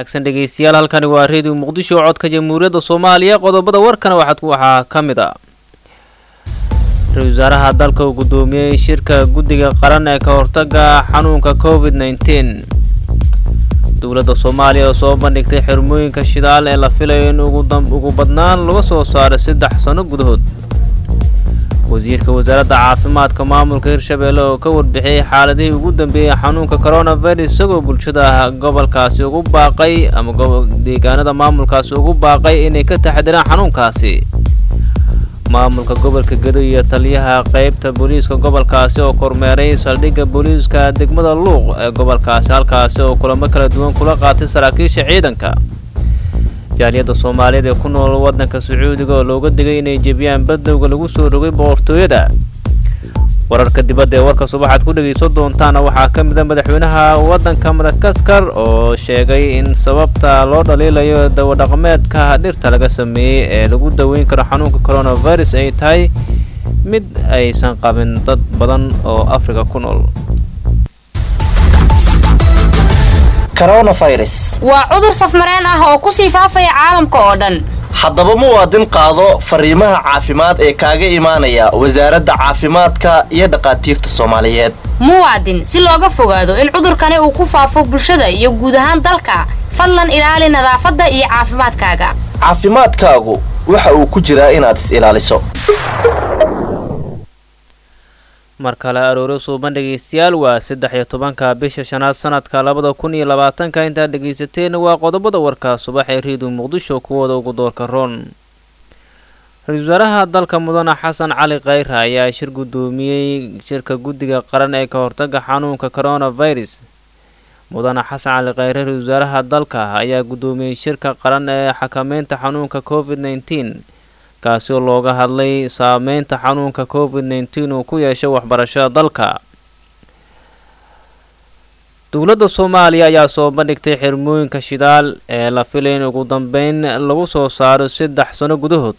wanaagsan dhegeystayaal halkani waa reediyo muqdisho codka jamhuuriyadda soomaaliya qodobada warkana waxaad waxaa ka mid ah ra-isul wasaaraha dalka uu guddoomiyey shirka guddiga qaran ee ka hortaga xanuunka covid nneteen dowladda soomaaliya oo soo bandhigtay xirmooyinka shidaal ee la filayo in ugu badnaan laga soo saaro saddex sano gudahood wasiirka wasaaradda caafimaadka maamulka hirshabeelle oo ka warbixiyey xaaladihii ugu dambeeyey xanuunka coronavirus isagoo bulshada gobolkaasi ugu baaqay ama deegaanada maamulkaasi ugu baaqay inay ka taxadiraan xanuunkaasi maamulka gobolka gedo iyo taliyaha qaybta booliiska gobolkaasi oo kormeeray saldhigga booliiska degmada luuq ee gobolkaasi halkaasi oo kulamo kala duwan kula qaatay saraakiisha ciidanka jaaliyadda soomaaliyeed ee ku nool waddanka sacuudiga oo looga digay inay jebiyaan badowga lagu soo rogay boqortooyada wararka dibadda ee warka subaxaad ku dhegayso doontaana waxaa ka mid a madaxweynaha waddanka madagaskar oo sheegay in sababta loo dhaliilayo dawadhaqameedka dhirta laga sameeyey ee lagu daweyn karo xanuunka coronavirus ay tahay mid aysan qabin dad badan oo afrika ku nool waa cudur safmareen ah oo kusii faafaya caalamka oo dhan haddaba muwaadin qaado fariimaha caafimaad ee kaaga imaanaya wasaaradda caafimaadka iyo dhakhaatiirta soomaaliyeed muwaadin si looga fogaado in cudurkani uu ku faafo bulshada iyo guud ahaan dalka fadlan ilaali nadaafadda iyo caafimaadkaaga caafimaadkaagu waxa uu ku jiraa inaad is ilaaliso mar kale arooro suuban dhegaystayaal waa saddex iyo tobanka bisha shanaad sanadka labada kun iyo labaatanka intaad dhegaysateen waa qodobada warka subax ee reediyo muqdisho kuwooda ugu doorka roon ra-iisul wasaaraha dalka mudane xasan cali khayra ayaa shir guddoomiyey shirka guddiga qaran ee ka hortaga xanuunka coronavirus mudane xasan cali khayre ra-isul wasaaraha dalka ayaa guddoomiyey shirka qaran ee xakameynta xanuunka covid nneteen kaasi oo looga hadlay saameynta xanuunka covid nneteen uu ku yeeshay waxbarashada dalka dowladda soomaaliya ayaa soo bandhigtay xirmooyinka shidaal ee la filay in ugu dambeyn lagu soo saaro saddex sano gudahood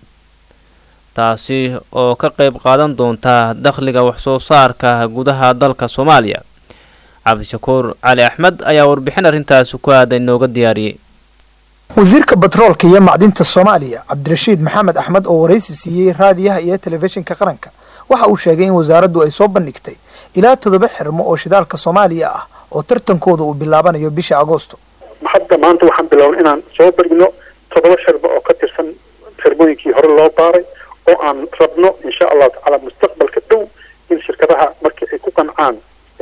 taasi oo ka qayb qaadan doonta dakhliga waxsoo saarka gudaha dalka soomaaliya cabdishakuur cali axmed ayaa warbixin arrintaasi ku aaday nooga diyaariyey wasiirka batroolka iyo macdinta soomaaliya cabdirashiid maxamed axmed oo waraysi siiyey raadiyaha iyo telefishinka qaranka waxa uu sheegay in wasaaraddu ay soo bandhigtay ilaa toddoba xirmo oo shidaalka soomaaliya ah oo tartankooda uu bilaabanayo bisha agoosto hadda maanta waxaan bilownay inaan soo barigno toddoba xirmo oo ka tirsan xirmooyinkii hore loo baaray oo aan rabno insha allahu tacaala mustaqbalka dhow in shirkadaha markii ay ku qancaan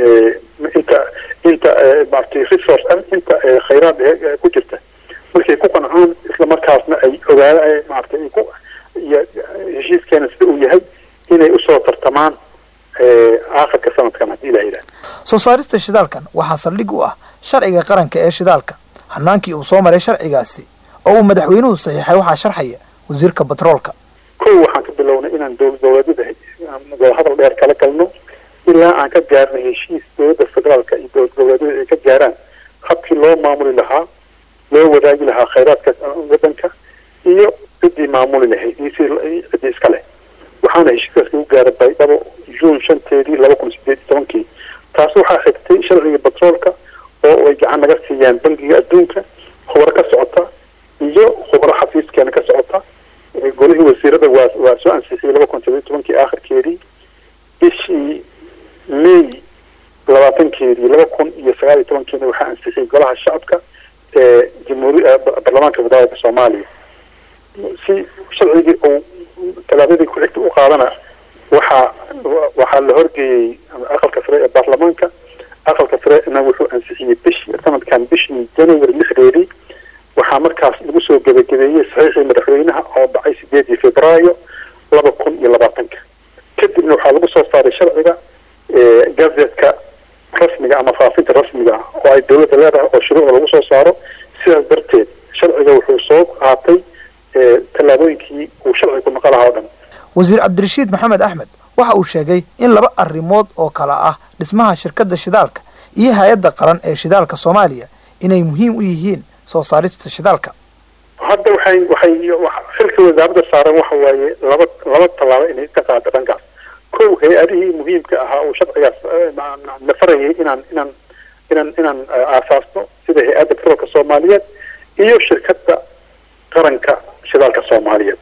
inta inta maaragtay resource inta khayraad ku jirta markay ku qancaan isla markaasna ay ogaada maaragtay ay ku iyo heshiiskeena sida uu yahay inay usoo tartamaan aakhirka sanadkan haddii la yidhaah soo saarista shidaalkan waxaa saldhig u ah sharciga qaranka ee shidaalka hanaankii uu soo maray sharcigaasi oo uu madaxweynuhu saxiixay waxaa sharxaya wasiirka batroolka kow waxaan ka bilownay inaan dowlad dowladada wadahadal dheer kala galno ilaa aan ka gaarnay heshiis dowladda federaalka iyo dowlad goboleedyada ay ka gaaraan habkii loo maamuli lahaa loo wadaagi lahaa khayraadka wadanka iyo ciddii maamuli lahayd iyo ciddii iska leh waxaana heshiiskaas lagu gaaray baydhabo juun shanteedii laba kun sideed iyo tobankii taas waxaa xigtay sharciga batroolka oo ay gacan naga siiyaan bangiga adduunka khubaro ka socota iyo khubaro xafiiskeena ka socota golihii wasiirada waa waa soo ansixiyey laba kun sideed iyo tobankii aakhirkeedii bishii may labaatankeedii laba kun iyo sagaal iyo tobankiina waxaa ansixiyey golaha shacabka ee jamhuuri baarlamaanka federaalka soomaaliya si sharcigii uu tallaabadii ku xigta u qaadana waxaa waxaa la horgeeyey aqalka sare ee baarlamaanka aqalka sarena wuxuu ansixiyey bishii sanadkan bishii january lixdeedii waxaa markaas lagu soo gebagabeeyey saxiixii madaxweynaha oo dhacay sideedii februaayo laba kun iyo labaatanka kadibna waxaa lagu soo saaray sharciga gazetka rasmiga ama faafinta rasmiga ah oo ay dowladda leedahay oo shuruucda lagu soo saaro sidaas darteed sharciga wuxuu soo qaatay tallaabooyinkii uu sharcigu noqo lahaa o dhan wasiir cabdirashiid maxamed axmed waxa uu sheegay in laba arrimood oo kale ah dhismaha shirkadda shidaalka iyo hay-adda qaran ee shidaalka soomaaliya inay muhiim u yihiin soo saarista shidaalka hadda waxay waxay xilka wasaaradda saaran waxa waaye laba laba tallaabo inay ka qaado dhankaas kow hay-adihii muhiimka ahaa uu sharcigaas na farayay inaan inaan inaan inaan aasaasno sida hay-adda batroolka soomaaliyeed iyo shirkadda qaranka shidaalka soomaaliyeed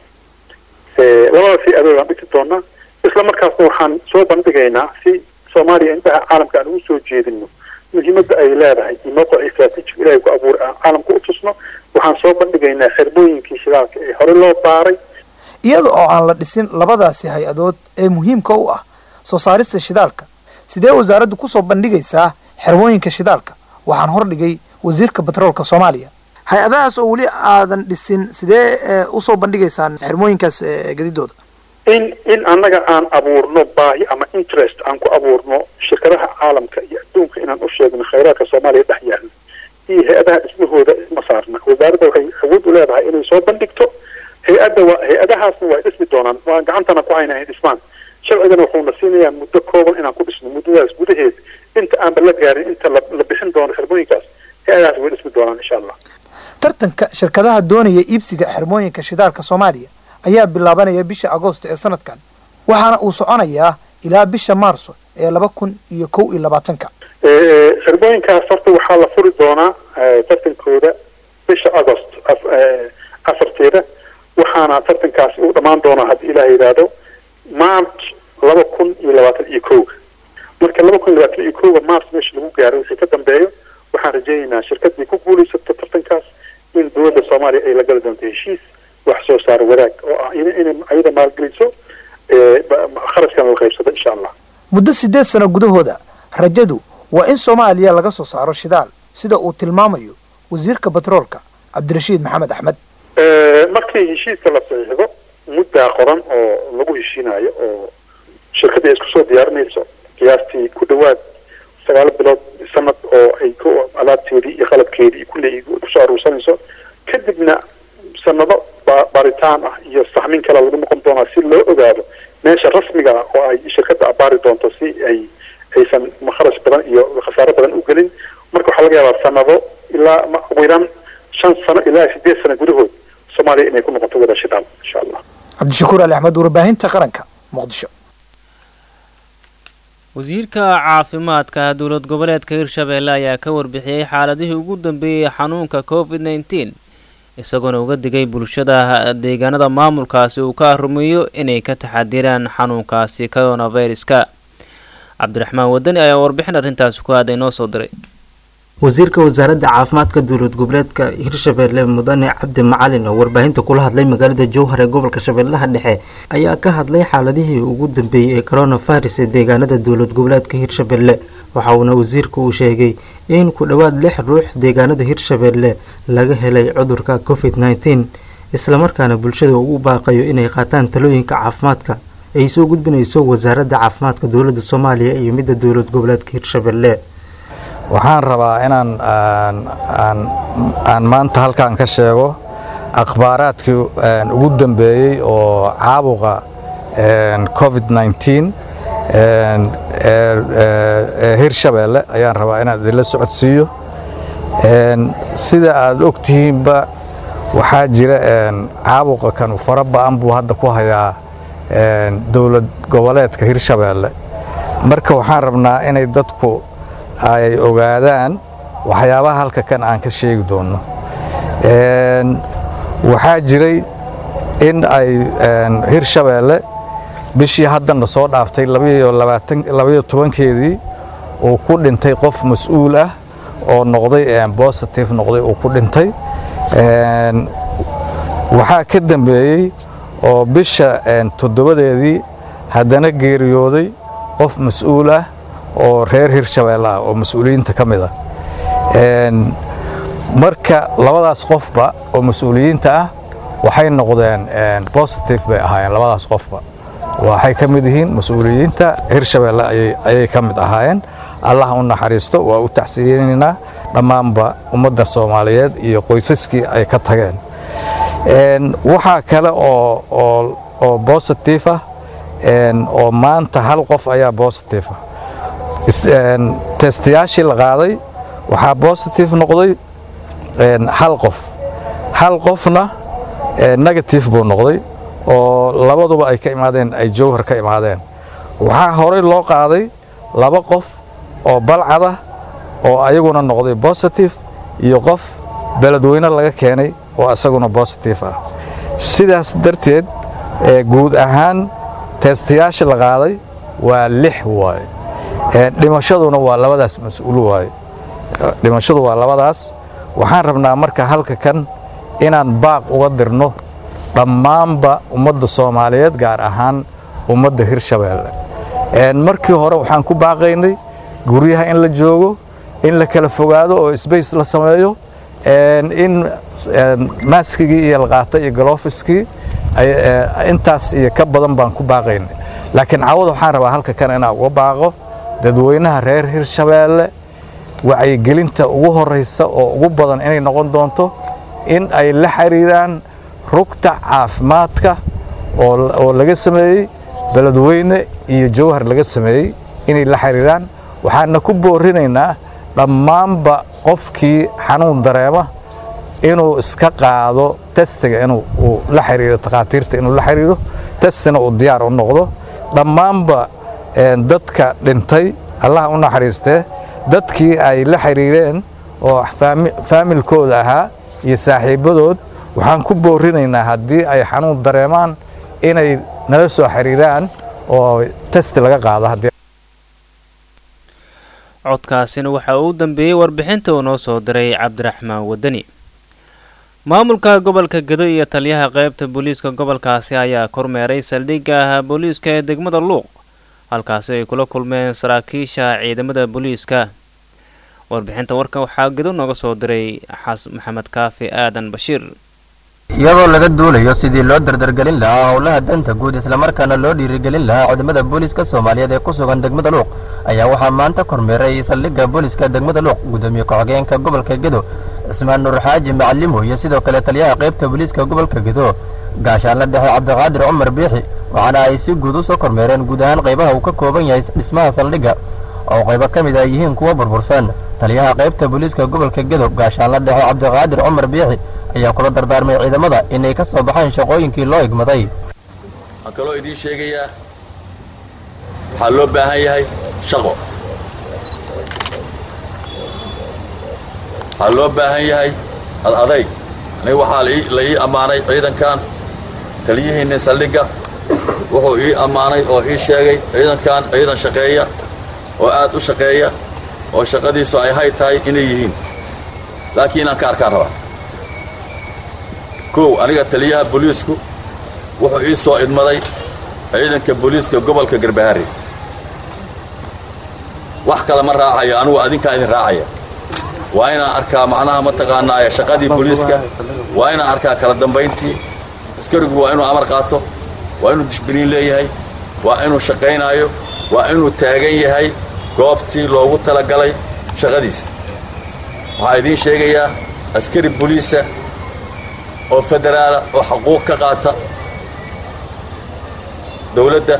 labadaas hay-adood aan dhigi doonaa isla markaasna waxaan soo bandhigaynaa si soomaaliya indhaha caalamka aan ugu soo jeedino muhiimadda ay leedahay iyo mowqic istraatiijiga ilahay ku abuuray aan caalamka u tusno waxaan soo bandhigaynaa xirmooyinkii shidaalka ee hore loo baaray iyada oo aan la dhisin labadaasi hay-adood ee muhiimka u ah soo saarista shidaalka sidee wasaaraddu kusoo bandhigaysaa xirmooyinka shidaalka waxaan hordhigay wasiirka batroolka soomaaliya hay-adahaas oo weli aadan dhisin sidee usoo bandhigaysaan xirmooyinkaas gadidooda in in annaga aan abuurno baahi ama interest aan ku abuurno shirkadaha caalamka iyo adduunka inaan u sheegno khayraadka soomaaliya dhex yaalla iyo hay-adaha dhismahooda isma saarna wasaaradda waxay awood u leedahay inay soo bandhigto hay-adda waa hay-adahaasna waa dhismi doonaan waa gacantana ku hayna ay dhismaan sharcigana wuxuuna siinayaa muddo kooban inaan ku dhisno muddadaas gudaheed inta aanba la gaarin inta la bixin doono xirmooyinkaas hay-adahaas way dhismi doonaan insha allah tartanka shirkadaha doonaya iibsiga xirmooyinka shidaalka soomaaliya ayaa bilaabanaya bisha agoosto ee sanadkan waxaana uu soconayaa ilaa bisha maarso ee laba kun iyo kow iyo labaatanka xirmooyinkaas horta waxaa la furi doonaa tartankooda bisha agost afarteeda waxaana tartankaasi u dhammaan doonaa haddii ilaah yidhaahdo march laba kun iyo labaatan iyo kowga marka laba kun iyo labaatan iyo kowga march meesha lagu gaaro wixii ka dambeeyo waxaan rajaynaynaa shirkaddii ku guulaysato tartankaas in dowladda soomaaliya ay la gali doonto heshiis wax soo saar wadaag oo ah inay ayada maalgeliso kharashkana la qaybsado insha allah muddo sideed sano gudahooda rajadu waa in soomaaliya laga soo saaro shidaal sida uu tilmaamayo wasiirka batroolka cabdirashiid maxamed axmed markii heshiiska la saxiixdo muddaa qoran oo lagu heshiinayo oo shirkadda ay isku soo diyaarinayso qiyaastii ku dhawaad sagaal bilood sanad oo ay ku alaabteedii iyo qalabkeedii iyo kulley kusoo aruursanayso kadibna sanado baaritaan ah iyo saxmin kale lagu noqon doonaa si loo ogaado meesha rasmiga ah oo ay shirkadda abaari doonto si ay aysan kharash badan iyo khasaaro badan u gelin marka waxaa laga yaabaa sanado ilaa ugu yaraan shan sano ilaa sideed sano gudahood soomaaliya inay ku noqoto wada shidaal insha allah cabdishakuur ali axmed warbaahinta qaranka muqdisho wasiirka caafimaadka dowlad goboleedka hirshabeelle ayaa ka warbixiyey xaaladihii ugu dambeeyey xanuunka covid nneteen isagoona uga digay bulshada deegaanada maamulkaasi uu ka rumeeyo inay ka taxadiraan xanuunkaasi coronaviruska cabdiraxmaan wadani ayaa warbixin arrintaasi ku aaday noo soo diray wasiirka wasaaradda caafimaadka dowlad goboleedka hirshabeelle mudane cabdi macalin oo warbaahinta kula hadlay magaalada jowhar ee gobolka shabeellaha dhexe ayaa ka hadlay xaaladihii ugu dambeeyey ee coronavirus ee deegaanada dowlad goboleedka hirshabeelle waxa uuna wasiirku uu sheegay in ku dhowaad lix ruux deegaanada hirshabeelle laga helay cudurka covid nneteen islamarkaana bulshada uu u baaqayo inay qaataan talooyinka caafimaadka ay soo gudbinayso wasaaradda caafimaadka dowladda soomaaliya iyo midda dowlad goboleedka hirshabeelle waxaan rabaa inaan aan maanta halkan ka sheego akhbaaraadkii ugu dambeeyey oo caabuqa covid nneteen ee hirshabeelle ayaan rabaa inaan idinla socodsiiyo sida aad og tihiinba waxaa jira caabuqa kanu fara ba-an buu hadda ku hayaa dowlad goboleedka hirshabeelle marka waxaan rabnaa inay dadku ay ogaadaan waxyaabaha halka kan aan ka sheegi doonno waxaa jiray in ay hirshabeelle bishii haddana soo dhaaftay labaiyo tobankeedii uu ku dhintay qof mas-uul ah oo noqday bositive noqday uu ku dhintay waxaa ka dambeeyey oo bisha toddobadeedii haddana geeriyooday qof mas-uul ah oo reer hirshabeelle ah oo mas-uuliyiinta ka mid ah marka labadaas qofba oo mas-uuliyiinta ah waxay noqdeen bositive bay ahaayeen labadaas qofba waxay ka mid yihiin mas-uuliyiinta hirshabeelle ayay ka mid ahaayeen allah u naxariisto waa u tacsiyeynaynaa dhammaanba ummadda soomaaliyeed iyo qoysaskii ay ka tageen waxaa kale oo bositive ah oo maanta hal qof ayaa bositive ah testayaashii la qaaday waxaa bositive noqday hal qof hal qofna negative buu noqday oo labaduba ay ka imaadeen ay jowhar ka imaadeen waxaa horey loo qaaday laba qof oo balcada oo ayaguna noqday bositive iyo qof beledweyne laga keenay oo isaguna bositif ah sidaas darteed guud ahaan teestayaasha la qaaday waa lix waaye dhimashaduna waa labadaas mas-uul waaye dhimashadu waa labadaas waxaan rabnaa marka halka kan inaan baaq uga dirno dhammaanba ummadda soomaaliyeed gaar ahaan ummadda hirshabeelle markii hore waxaan ku baaqaynay guryaha in la joogo in la kala fogaado oo sbace la sameeyo in maaskigii iyo laqaata iyo galofiskii intaas iyo ka badan baan ku baaqaynay laakiin cawada waxaan rabaa halka kan inaan uga baaqo dadweynaha reer hirshabeelle wacyigelinta ugu horraysa oo ugu badan inay noqon doonto in ay la xiriiraan rugta caafimaadka oo laga sameeyey beledweyne iyo jawhar laga sameeyey inay la xiriiraan waxaana ku boorinaynaa dhammaanba qofkii xanuun dareema inuu iska qaado testiga inuu la xiriiro takhaatiirta inuu la xiriiro testina uu diyaar u noqdo dhammaanba dadka dhintay allah u naxariistee dadkii ay la xiriireen oo faamilkooda ahaa iyo saaxiibbadood waxaan ku boorinaynaa haddii ay xanuun dareemaan inay nala soo xiriiraan oo testi laga qaado codkaasina waxa uu u dambeeyey warbixinta uu noo soo diray cabdiraxmaan wadani maamulka gobolka gedo iyo taliyaha qaybta booliiska gobolkaasi ayaa kormeeray saldhigga booliiska ee degmada luuq halkaasi ay kula kulmeen saraakiisha ciidamada booliiska warbixinta warkan waxaa gedo nooga soo diray xas maxamed kaafi aadan bashiir iyadoo laga duulayo sidii loo dardargelin lahaa howlaha danta guud islamarkaana loo dhiirigelin lahaa ciidamada booliiska soomaaliyeed ee ku sugan degmada luuq ayaa waxaa maanta kormeeray saldhigga booliiska degmada luuq gudoomiye ku-xigeenka gobolka gedo cismaan nuur xaaji macalimo iyo sidoo kale taliyaha qaybta booliiska gobolka gedo gaashaanla dhexe cabdiqaadir cumar biixi waxaana ay si guud u soo kormeereen guud ahaan qaybaha uu ka kooban yahay dhismaha saldhigga oo qaybo ka mid ay yihiin kuwa burbursan taliyaha qaybta booliiska gobolka gedo gaashaanla dhexe cabdiqaadir cumar biixi ayaa kula dardaarmay ciidamada inay ka soo baxaan shaqooyinkii loo igmaday waxaan kaloo idiin sheegayaa waxaa loo baahan yahay shaqo waxaa loo baahan yahay ad adayg aniga waxaa la ii ammaanay ciidankan taliyihiinnin saldhigga wuxuu ii ammaanay oo ii sheegay ciidankan ciidan shaqeeya oo aad u shaqeeya oo shaqadiisu ay hay tahay inay yihiin laakiin inaan ka arkaan rabaa kow aniga taliyaha booliisku wuxuu ii soo idmaday ciidanka booliiska gobolka garbaharre wax kale ma raacayo anugu adinkaa idin raacaya waa inaan arkaa macnaha mataqaanaa shaqadii booliiska waa inaan arkaa kala dambayntii askarigu waa inuu amar qaato waa inuu dishbiniin leeyahay waa inuu shaqaynaayo waa inuu taagan yahay goobtii loogu talagalay shaqadiisa waxaa idiin sheegayaa askari booliisa oo federaala oo xaquuq ka qaata dawladda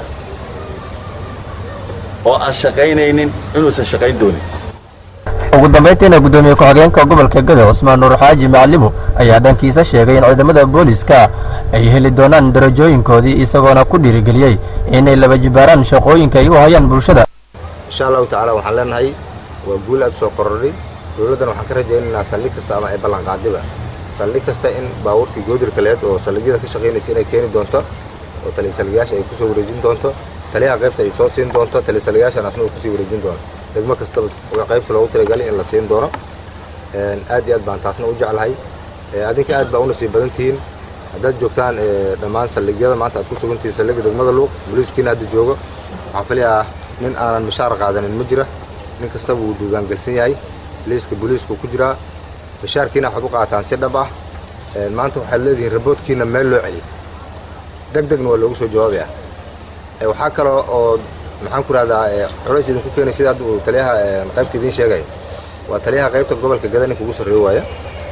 oo aan shaqaynaynin inuusan shaqayn doonin ugu dambayntiina gudoomiye ku-xigeenka gobolka gedo cusmaan nuur xaaji macalimo ayaa dhankiisa sheegay in ciidamada booliiska ay heli doonaan darajooyinkoodii isagoona ku dhiirigeliyey inay laba jibaaraan shaqooyinka ay u hayaan bulshada insha allahu tacaala waxaan leenahay waa guul aad soo kororhay dowladdana waxaan ka rajaynaynaa saldhig kasta ama ay ballanqaadiba saldhig kasta in baabuurtii goodirka leed oo saldhigyada ka shaqaynaysa inay keeni doonto oo taliysaliyaasha ay kusoo wareejin doonto taliyaha qaybta ay soo siin doonto taliysaliyaashan asna uu kusii wareejin doono degmo kastaba qaybta loogu talagalay in la siin doono aad iyo aad baan taasna u jeclahay adinka aad baa u nasiib badan tihiin haddaad joogtaan dhammaan saldhigyada maanta aad ku sugantihiin saldhigga degmada luuq booliiskiina hadda joogo waxaan filayaa nin aanan mishaar qaadanin ma jira nin kastaba wuu duugaangelsan yahay liiska booliisku ku jiraa mishaarkiina waxaad u qaataan si dhab ah maanta waxaad leedihiin raboodkiina meel loo celiy deg degna waa loogu soo jawaabaya waxaa kaloo oo maxaan ku rahdaa culays idinku keenay sida hadda uu taliyaha qaybta idiin sheegaya waa taliyaha qaybta gobolka gada ninka ugu sarreeyo waaya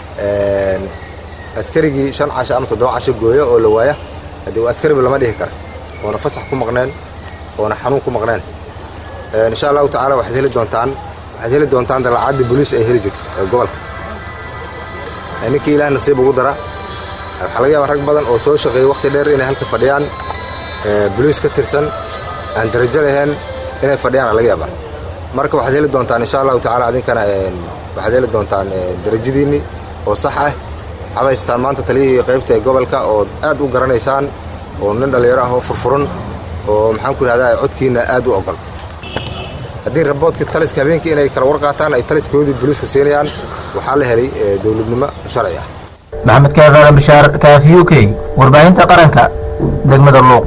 askarigii shan casho ama toddoba casho gooyo oo la waaya haddii waa askariba lama dhihi kara oona fasax ku maqneen oona xanuun ku maqneen insha allahu tacaala waxaad heli doontaan waxaad heli doontaan dalacaddii booliis ay heli jirto ee gobolka ninkii ilaah nasiib ugu dara waxaa laga yaabaa rag badan oo soo shaqeeyay waqti dheer inay halka fadhiyaan booliis ka tirsan aan darajo lahayn inay fadhiyaan laga yaabaa marka waxaad heli doontaan insha allahu tacaala adinkana waxaad heli doontaan darajadiinni oo sax ah waxaad haystaan maanta taliyihii qaybta ee gobolka oo aad u garanaysaan oo nin dhallinyaro ah oo furfuran oo maxaan ku idhahdaa codkiinna aad u ogol haddii raboodka taliska habeenkii inay kala warqaataan ay taliskoodii booliiska siinayaan waxaa la helay dowladnimo sharci ah maxamed kaadaala bishaar kaafi u k warbaahinta qaranka degmada luuq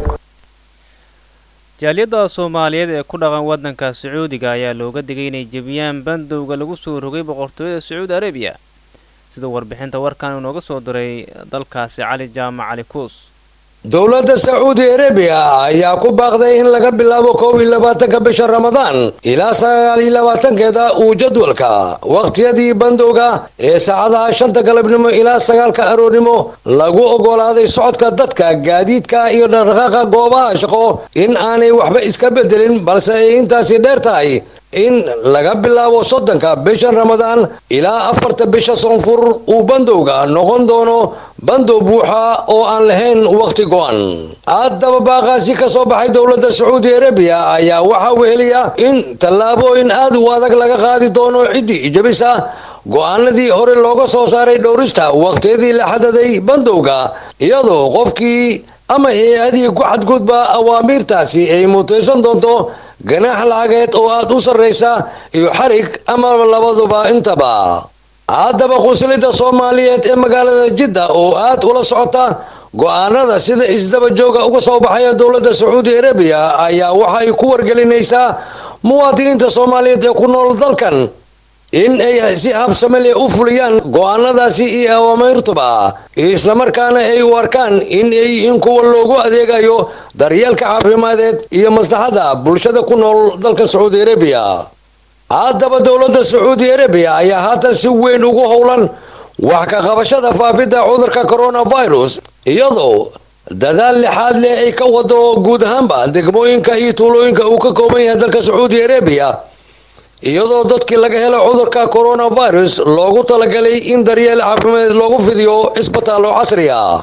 jaaliyadda soomaaliyeed ee ku dhaqan waddanka sacuudiga ayaa looga digay inay jebiyaan bandowga lagu soo rogay boqortooyada sacuudi arabiya sida warbixinta warkan inooga soo diray dalkaasi cali jaamac cali kuus dowladda sacuudi arabiya ayaa ku baaqday in laga bilaabo kow iyo labaatanka bisha ramadaan ilaa sagaal iyo labaatankeeda uu jadwalka wakhtiyadii bandowga ee saacadaha shanta galabnimo ilaa sagaalka aroornimo lagu ogolaaday socodka dadka gaadiidka iyo dhaqdhaqaaqa goobaha shaqo in aanay waxba iska bedelin balse ay intaasi dheer tahay in laga bilaabo soddonka bishan ramadaan ilaa afarta bisha soonfur uu bandowga noqon doono bandow buuxa oo aan lahayn wakhti go-an haddaba baaqaasi ka soo baxay dowladda sacuudi arabiya ayaa waxaa weheliya in tallaabooyin aad u adag laga qaadi doono ciddii jabisa go-aanadii hore looga soo saaray dhowrista wakhtiyadii la xadaday bandowga iyadoo qofkii ama hay-adii ku xadgudba awaamiirtaasi ay mutaysan doonto ganaax lacageed oo aad u sarraysa iyo xarig ama labaduba intaba haddaba qunsulidda soomaaliyeed ee magaalada jidda oo aad ula socota go-aanada sida isdaba jooga uga soo baxaya dowladda sacuudi arabiya ayaa waxa ay ku wargelinaysaa muwaadiniinta soomaaliyeed ee ku nool dalkan in ay si habsame leh u fuliyaan go-aanadaasi iyo awaameyrtuba islamarkaana ay u arkaan in ay in kuwa loogu adeegayo daryeelka caafimadeed iyo maslaxada bulshada ku nool dalka sacuudi arabiya haddaba dowladda sacuudi arabiya ayaa haatan si weyn ugu howlan wax ka qabashada faafidda cudurka coronavirus iyadoo dadaal lixaad leh ay ka wado guud ahaanba degmooyinka iyo tuulooyinka uu ka kooban yahay dalka sacuudi arabiya iyadoo dadkii laga helo cudurka coronavirus loogu talagalay in daryeel caafimadeed loogu fidiyo cisbitaallo casri ah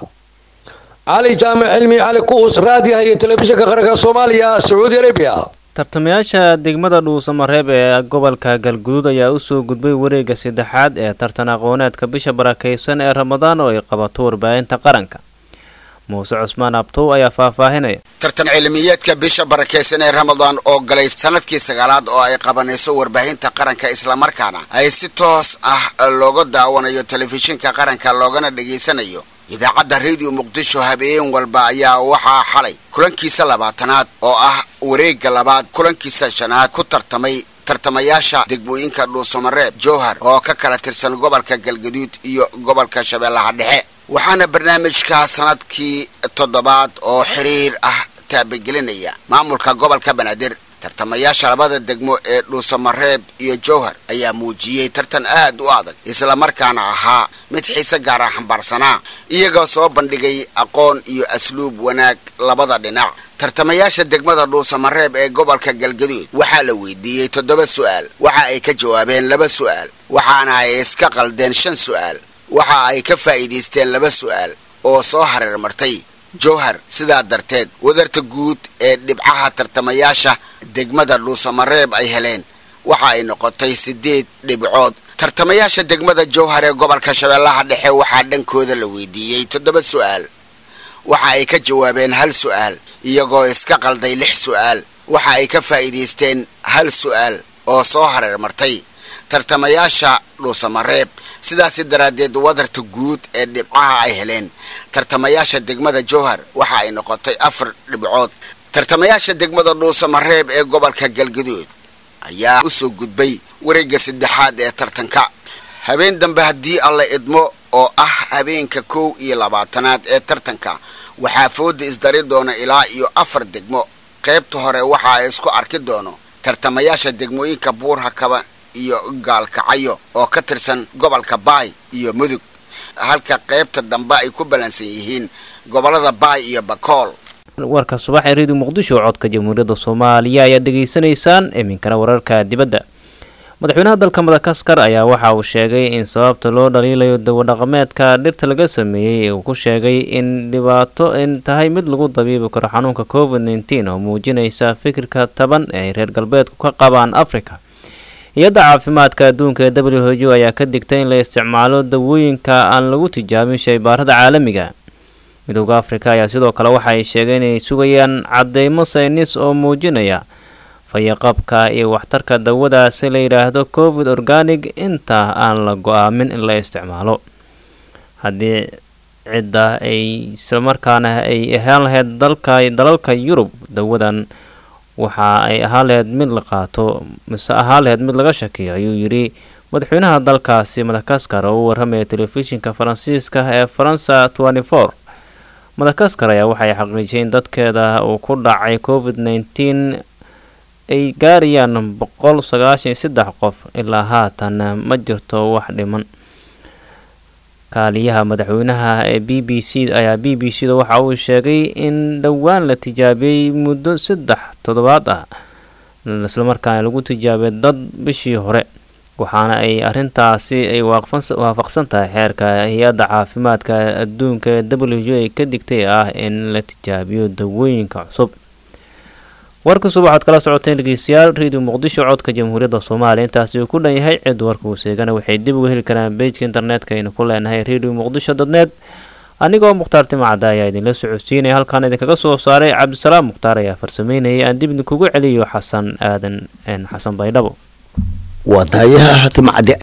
cali jaamac cilmi cali kuus raadiyaha iyo telefishinka qaranka soomaaliya sacuudi arabiya tartamayaasha degmada dhuusamareeb ee gobolka galguduud ayaa usoo gudbay wareegga saddexaad ee tartan aqooneedka bisha barakaysan ee ramadaan oo ay qabato warbaahinta qaranka muuse cusmaan abtow ayaa faahfaahinaya tartan cilmiyeedka bisha barakaysan ee ramadaan oo galay sanadkii sagaalaad oo ay qabanayso warbaahinta qaranka islamarkaana ay si toos ah looga daawanayo telefishinka qaranka loogana dhegaysanayo idaacadda rediyo muqdisho habeen walba ayaa waxaa xalay kulankiisa labaatanaad oo ah wareegga labaad kulankiisa shanaad ku tartamay tartamayaasha degmooyinka dhuusamareeb jowhar oo ka kala tirsan gobolka galgaduud iyo gobolka shabeellaha dhexe waxaana barnaamijka sanadkii toddobaad oo xiriir ah taabagelinaya maamulka gobolka banaadir tartamayaasha labada degmo ee dhuusamareeb iyo jowhar ayaa muujiyey tartan aad u adag islamarkaana ahaa mid xiise gaara xambaarsanaa iyagoo soo bandhigay aqoon iyo asluub wanaag labada dhinac tartamayaasha degmada dhuusamareeb ee gobolka galgaduud waxaa la weydiiyey toddoba su'aal waxa ay ka jawaabeen laba su'aal waxaana ay iska qaldeen shan su'aal waxa ay ka faa'iidaysteen laba su'aal oo soo hareer martay jowhar sidaa darteed wadarta guud ee dhibcaha tartamayaasha degmada dhuusamareeb ay heleen waxa ay noqotay siddeed dhibcood tartamayaasha degmada jowhar ee gobolka shabeellaha dhexe waxaa dhankooda la weydiiyey toddoba su'aal waxa ay ka jawaabeen hal su'aal iyagoo iska qalday lix su'aal waxa ay ka faa'iidaysteen hal su'aal oo soo hareer martay tartamayaasha dhuusamareeb sidaasi daraaddeed wadarta guud ee dhibcaha ay heleen tartamayaasha degmada jowhar waxa ay noqotay afar dhibcood tartamayaasha degmada dhuusamareeb ee gobolka galgaduud ayaa u soo gudbay wareegga saddexaad ee tartanka habeen dambe haddii alla idmo oo ah habeenka kow iyo labaatanaad ee tartanka waxaa fooda isdari doona ilaa iyo afar degmo qaybta hore waxa ay isku arki doono tartamayaasha degmooyinka buurhakaba iyo gaalkacayo oo ka tirsan gobolka baay iyo mudug halka qaybta dambe ay ku ballansan yihiin gobollada baay iyo bakool warka subax ee reediyo muqdisho codka jamhuuriyadda soomaaliya ayaad dhegaysanaysaan iminkana wararka dibadda madaxweynaha dalka madagaskar ayaa waxa uu sheegay in sababta loo dhaliilayo dawadhaqameedka dhirta laga sameeyey uu ku sheegay in dhibaato in tahay mid lagu dabiibi karo xanuunka covid nteen oo muujinaysa fikirka taban ee ay reer galbeedku ka qabaan africa hay-adda caafimaadka adduunka ee w h o ayaa ka digtay in la isticmaalo dawooyinka aan lagu tijaabin shaybaarada caalamiga midooda afrika ayaa sidoo kale waxa ay sheegeen inay sugayaan cadeymo saynis oo muujinaya fayaqabka iyo waxtarka dawadaasi la yidhaahdo covid organic inta aan la go-aamin in la isticmaalo haddii cidda ay islamarkaana ay ahaan lahayd dalka dalalka yurub dawadan waxa ay ahaan lahayd mid la qaato mise ahaan lahayd mid laga shakiyo ayuu yidhi madaxweynaha dalkaasi madakaskar oo u warramaya telefishinka faransiiska ee faransa for madakaskar ayaa waxay xaqiijiyay in dadkeeda uu ku dhacay covid nneteen ay gaarayaan boqol sagaashan iyo saddex qof ilaa haatan ma jirto wax dhiman kaaliyaha madaxweynaha ee b b c ayaa b b c da waxa uu sheegay in dhowaan la tijaabiyey muddo saddex toddobaad ah islamarkaana lagu tijaabiyay dad bishii hore waxaana ay arintaasi ay waafaqsan tahay xeerka hay-adda caafimaadka adduunka ee w ay ka digtay ah in la tijaabiyo dawooyinka cusub warkasuba waxaad kala socoteen dhegeystayaal radio muqdisho codka jamhuuriyadda soomaaliya intaasi uu ku dhan yahay cid warka uu seegana waxay dib uga heli karaan bejka internetka aynu ku leenahay radio muqdisho dotnet anigoo mukhtaar timacada ayaa idinla socodsiinaya halkaan idinkaga soo saaray cabdisalaam mukhtaar ayaa farsameynayay aan dib idinkugu celiyo xasan aadan xasan baydhabo waa daayaha timacade